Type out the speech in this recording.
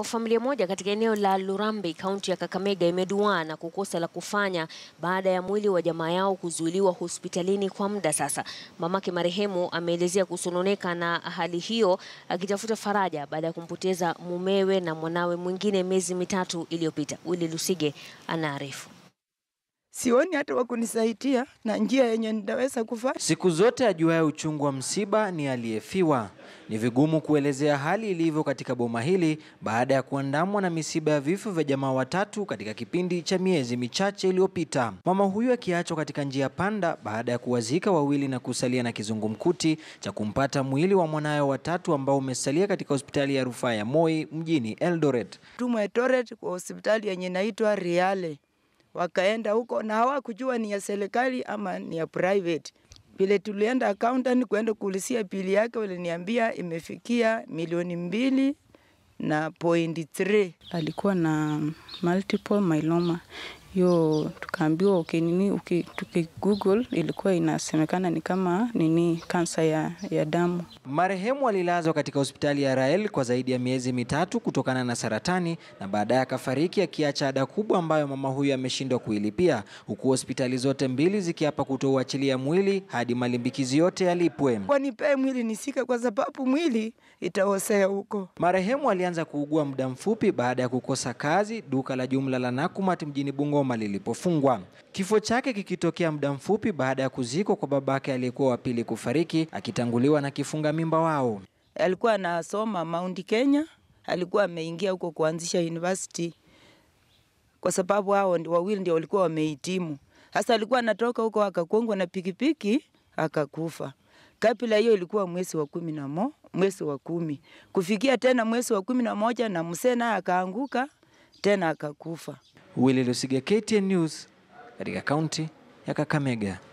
ambako familia moja katika eneo la Lurambi, kaunti ya Kakamega imeduaa na kukosa la kufanya baada ya mwili wa jamaa yao kuzuiliwa hospitalini kwa muda sasa. Mamake marehemu ameelezea kusononeka na hali hiyo, akitafuta faraja baada ya kumpoteza mumewe na mwanawe mwingine miezi mitatu iliyopita. Willy Lusige anaarifu. Sioni hata wa kunisaidia na njia yenye nitaweza kufanya. Siku zote ajuaye uchungu wa msiba ni aliyefiwa. Ni vigumu kuelezea hali ilivyo katika boma hili baada ya kuandamwa na misiba ya vifo vya jamaa watatu katika kipindi cha miezi michache iliyopita. Mama huyu akiachwa katika njia panda baada ya kuwazika wawili na kusalia na kizungumkuti cha kumpata mwili wa mwanawe watatu ambao umesalia katika hospitali ya rufaa ya Moi mjini Eldoret. Tumwa Eldoret kwa hospitali yenye inaitwa Riale, wakaenda huko na hawakujua ni ya serikali ama ni ya private. Vile tulienda accountant kwenda kuulizia bili yake, waliniambia imefikia milioni mbili na point 3. alikuwa na multiple myeloma hiyo, tukaambiwa ukinini uki, tuki Google ilikuwa inasemekana ni kama nini kansa ya, ya damu. Marehemu alilazwa katika hospitali ya Rael kwa zaidi ya miezi mitatu kutokana na saratani na baadaye akafariki akiacha ada kubwa ambayo mama huyu ameshindwa kuilipia, huku hospitali zote mbili zikiapa kutouachilia mwili hadi malimbikizi yote yalipwe. Wanipee mwili nisike, kwa sababu mwili itaosea huko. Marehemu alianza kuugua muda mfupi baada ya kukosa kazi duka la jumla la Nakumatt mjini Bungoma lilipofungwa. Kifo chake kikitokea muda mfupi baada ya kuzikwa kwa babake aliyekuwa wa pili kufariki akitanguliwa na kifunga mimba wao. Alikuwa anasoma Mount Kenya, alikuwa ameingia huko kuanzisha university, kwa sababu hao ndi- wawili ndio walikuwa wamehitimu. Sasa alikuwa anatoka huko akakongwa na pikipiki akakufa. Kabla hiyo ilikuwa mwezi wa kumi na mo, mwezi wa kumi kufikia tena mwezi wa kumi na moja na mzee naye akaanguka tena akakufa. Willy Lusige, KTN News, katika kaunti ya Kakamega.